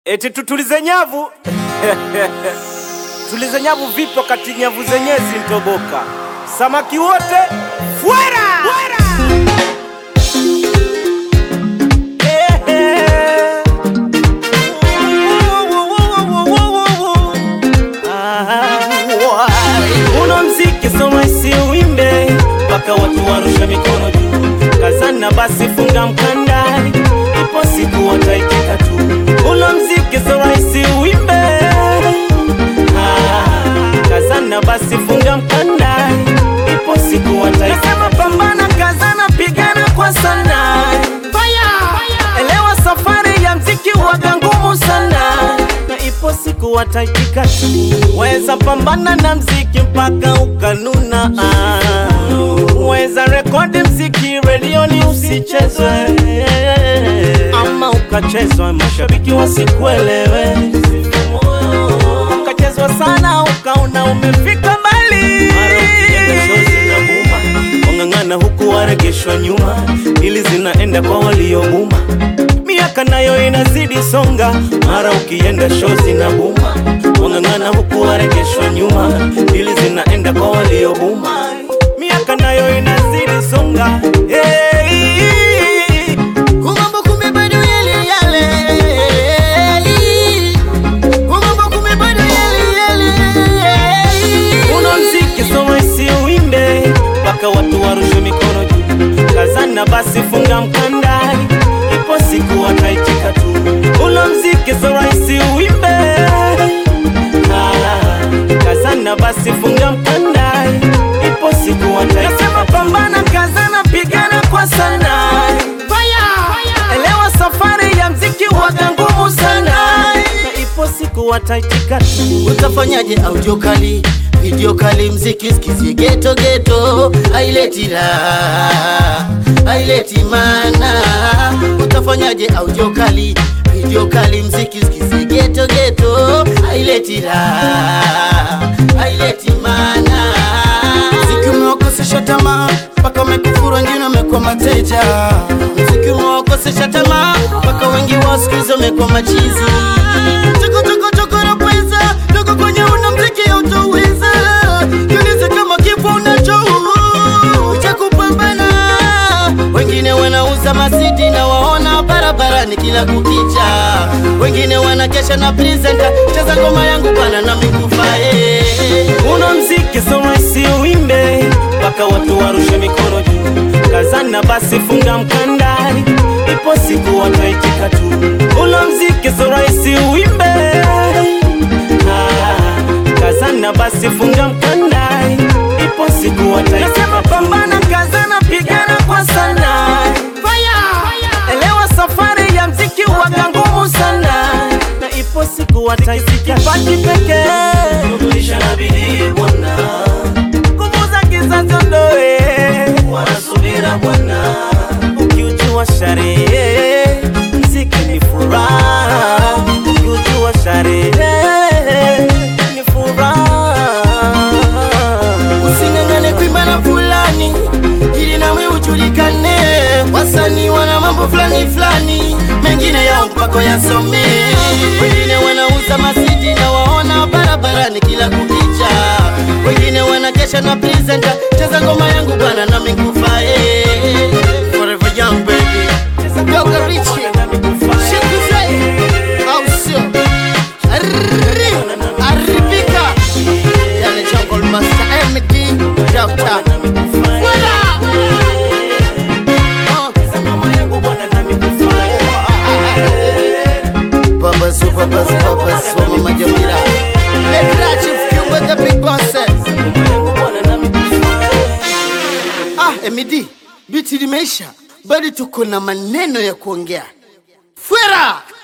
Eti tutulize nyavu tulize nyavu vipi wakati nyavu zenyewe zintoboka? Samaki wote fuera! Ehe. Uno mziki so rahisi uimbe mpaka watu warushe mikono juu. Kazana basi funga mkanda, ipo siku wataitika tu. Uno mziki so rahisi uimbe, Ah, kazana basi funga mkanda, ipo siku wataitika tu. Nasema pambana, kazana, pigana kwa sana, elewa safari ya mziki waga ngumu sana na ipo siku wataitika tu. Weza pambana na mziki mpaka ukanuna, ah. weza rekodi mziki redioni usichezwe, ama ukachezwa mashabiki wasikuelewe, ukachezwa sana ukaona umefika mbali, mara ukienda show zinabuma, wang'ang'ana huku waregeshwa nyuma, ili zinaenda kwa waliobuma miaka nayo inazidi songa, mara ukienda show zinabuma, wang'ang'ana huku waregeshwa nyuma, ili zinaenda kwa waliobuma. Miaka nayo inazidi songa, hey. Kumambo kumbe bado yale yale. Kumambo kumbe bado yale yale. Uno mziki so rahisi uimbe mpaka watu warushe mikono juu. Kazana basi funga mkanda, ipo siku wataitika tu. Uno mziki so rahisi uimbe, Ah, kazana basi funga mkanda, ipo siku wataitika tu. Nasema pambana, kazana, pigana kwa sana, elewa safari ya mziki waga ngumu sana, na ipo siku wataitika tu. Utafanyaje audio kali, video kali, mziki sikizie geto geto, haileti raha, haileti mana. Utafanyaje audio kali, video kali, mziki sikizie geto geto, haileti raha, haileti mana. Mziki umewakosesha tamaa mpaka wamekufuru, wengine wamekuwa mateja. Mziki umewakosesha tamaa mpaka wengi wao siku hizi wamekuwa machizi. Choko choko choko na pesa dogo kwenye una mziki hautoweza. Jiulize kama kifo unacho cha kupambana. Wengine wanauza masiti na waona barabarani kila kukicha. Wengine wanakesha na presenter, cheza ngoma yangu bana na mikufae. Uno mziki so rahisi uimbe mpaka watu warushe mikono juu. Kazana basi funga mkanda, ipo siku wataitika tu. Uno mziki so rahisi uimbe, Ah, kazana basi funga mkanda, ipo siku wataitika tu. Nasema pambana, kazana, pigana kwa sana, elewa safari ya mziki waga ngumu sana, na ipo siku wataitika. Kipaji pekee Kurudisha na bidii Bwana, nguvu za kizazi ondoe, wanasubira Bwana, ukiujua sharehe mziki ni furaha, ukiujua sharehe ni furaha. Using'ang'ane kuimba na fulani ili nawe ujulikane. Wasanii wana mambo fulani fulani, mengine yao mpaka yasome. Wengine wanauza masiti na waona barabarani kila kukicha. Wengine wanakesha na presenter, cheza ngoma yangu bwana na mikufae. Forever young baby, Doga Richie, Shikuze, au sio? Arri, Arribika, yale Jungle Master MD, Doctor. Wala! Oh. Babas, babas, babas, wa Mama Jamila. Lekra Chief Kiungo, the big boss. Ah, MD, biti limeisha, bado tuko na maneno ya kuongea. Fuera!